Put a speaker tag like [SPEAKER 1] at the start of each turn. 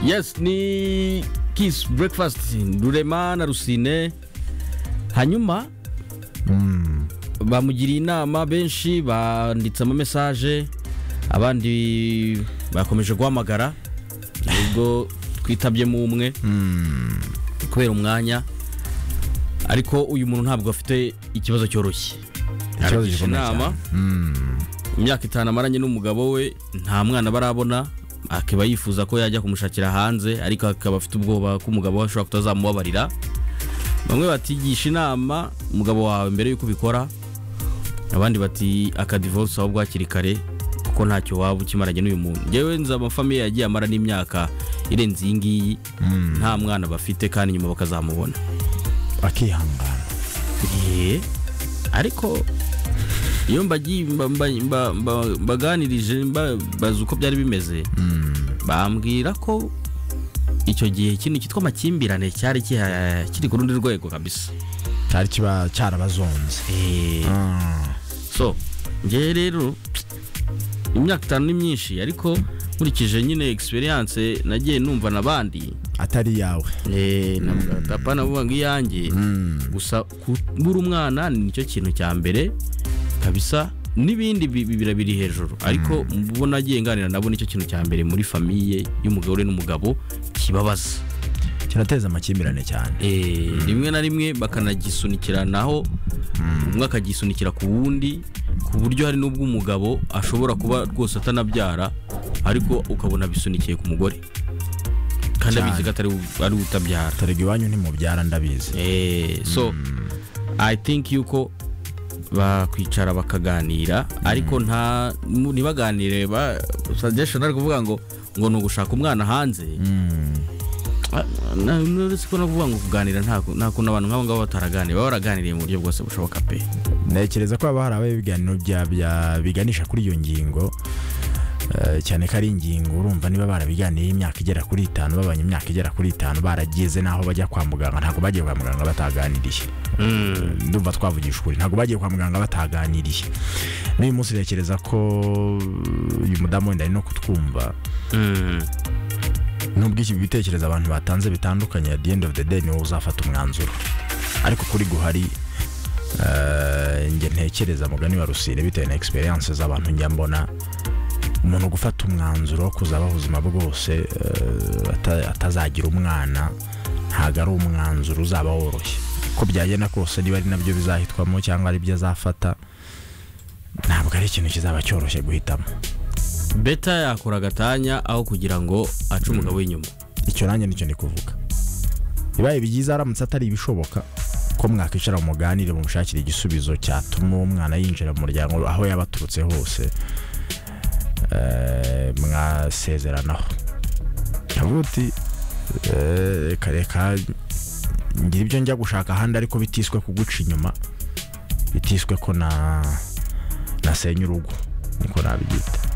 [SPEAKER 1] Yes, ni Kiss Breakfast Rurema na Rusine. Hanyuma bamugiriye inama benshi banditse ama message abandi bakomeje guhamagara ubwo twitabyemo umwe kubera umwanya ariko uyu muntu ntabwo afite ikibazo cyoroshye
[SPEAKER 2] Ikibazo
[SPEAKER 1] Aragisha
[SPEAKER 2] gikomeye
[SPEAKER 1] inama imyaka itanu amaranye n'umugabo we nta mwana barabona akaba yifuza ko yajya kumushakira hanze ariko akaba afite ubwoba ko umugabo we ashobora kutazamubabarira bamwe batigisha inama umugabo wawe mbere y'uko ubikora abandi bati akadivorce ahubwo hakiri kare kuko ntacyo waba ukimaranye n'uyu muntu ngewe nzi amafamiye yagiye amara n'imyaka irenze iyi ngiyi nta mwana bafite kandi nyuma bakazamubona
[SPEAKER 2] akihangana
[SPEAKER 1] Eee, ariko iyo mbagiye mba- mba- mba- mba- mbaganirije mba- bazi uko byari bimeze bambwira ko icyo gihe ikintu cyitwa amakimbirane cyari kiha- kiri ku rundi rwego kabisa
[SPEAKER 2] cyari kiba cyarabazonze
[SPEAKER 1] Eee, so ngewe rero imyaka itanu ni myinshi ariko nkurikije nyine egisperiyanse nagiye numva n'abandi
[SPEAKER 2] atari yawe
[SPEAKER 1] Eh, ntabwo papa navuga ngo iyanjye gusa kubura umwana nicyo kintu cya mbere kabisa n'ibindi bi- bi- birabiri hejuru ariko mubona agiye nganira nabo nicyo kintu cya mbere muri famiye y'umugore n'umugabo kibabaza
[SPEAKER 2] kirateza amakimbirane cyane
[SPEAKER 1] Eh, rimwe na rimwe bakanagisunikiranaho umwe akagisunikira ku wundi ku buryo hari n'ubwo umugabo ashobora kuba rwose atanabyara ariko ukabona abisunikiye ku mugore kandi abizi ko atari we- ari we utabyara
[SPEAKER 2] tarega iwanyu ntimubyara ndabizi
[SPEAKER 1] Eh, so i think yuko bakwicara bakaganira ariko nta mu- ntibaganire ba suggestion ari kuvuga ngo ngo ni ugushaka umwana hanze Ah, na- na- uretse ko no kuvuga ngo kuganira nta nta kuntu abantu nk'abo ngabo bataraganira baba baraganiriye mu buryo bwose bushoboka pe
[SPEAKER 2] ntekereza ko haba hari abaye ibiganiro bya- bya- biganisha kuri iyo ngingo eh, cyane ko ari ingingo urumva niba barabiganiye imyaka igera kuri itanu babanye imyaka igera kuri itanu barageze n'aho bajya kwa muganga ntabwo bagiye kwa muganga bataganiriye ndumva twavugisha ukuri ntabwo bagiye kwa muganga bataganiriye n'uyu munsi ntekereza ko uyu mudamu wenda ari no kutwumva nubwo iki bitekerezo abantu batanze bitandukanye at the end of the day niwe uzafata umwanzuro ariko kuri guhari eh, njye ntekereza mugani wa rusine bitewe na experience z'abantu njya mbona umuntu gufata umwanzuro wo kuzabaho ubuzima bwose eh, ata- atazagira umwana ntabwo ari umwanzuro uzaba woroshye ko byagenda kose niba ari nabyo bizahitwamo cyangwa ari byo azafata ntabwo ari ikintu kizaba cyoroshye guhitamo
[SPEAKER 1] beta yakora agatanya aho kugira ngo ace umugabo w'inyuma
[SPEAKER 2] icyo nanjye nicyo ndi kuvuga bibaye byiza aramutse atari ibishoboka ko mwakwicara muganire mumushakire igisubizo cyatuma uwo mwana yinjira mu muryango aho yaba aturutse hose eh, mwasezeranaho ndavuga uti eh, reka reka ngira ibyo njya gushaka ahandi ariko bitiswe kuguca inyuma bitiswe ko na nasenya urugo niko nabyita